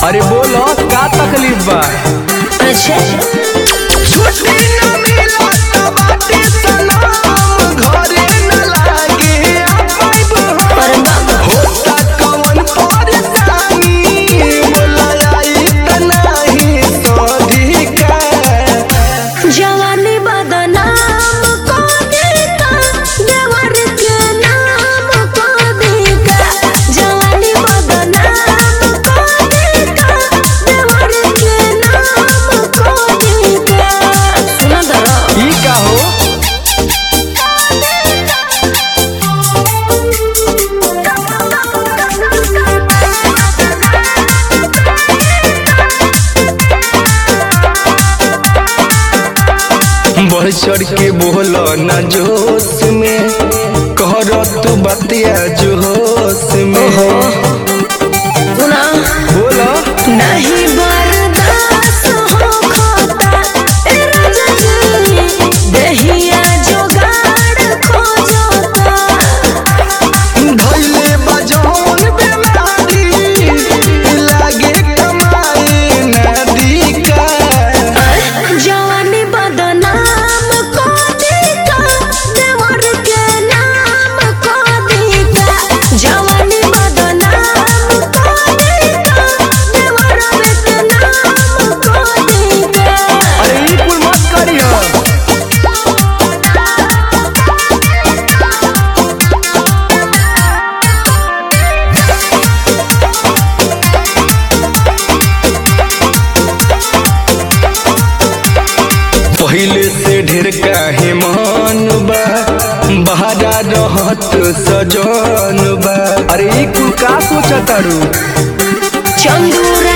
अरे बोलो का तकलीफ बा अच्छा छुट्टी न मिलत बाटे सलाम घरे न लागे आइब हम अरे बाबा होता कवन परेशानी बोला आई त नाही सधिका जवानी बदनाम को देता देवर के नाम को देता जवानी बदनाम को देता देवर के नाम को देता सुना दरो ई का हो बढ़ चढ़ के बोलो न जोश में कहर तू बतिया जोश में सुना बोलो नहीं बर्दाश्त हो खोता ए राजा जी दहिया जोगाड़ खोजता धइले बजौन बेमारी लागे कमाई नदिका जवानी बदनाम को देता देवर के नाम को देता जवानी बदनाम को देता देवर के नाम को देता अरे ई कुल मत करियो पहिले से ढेर काहे मान बा बहारा रहत सजन बा अरे ई कुल का सोचतारू चंदूरा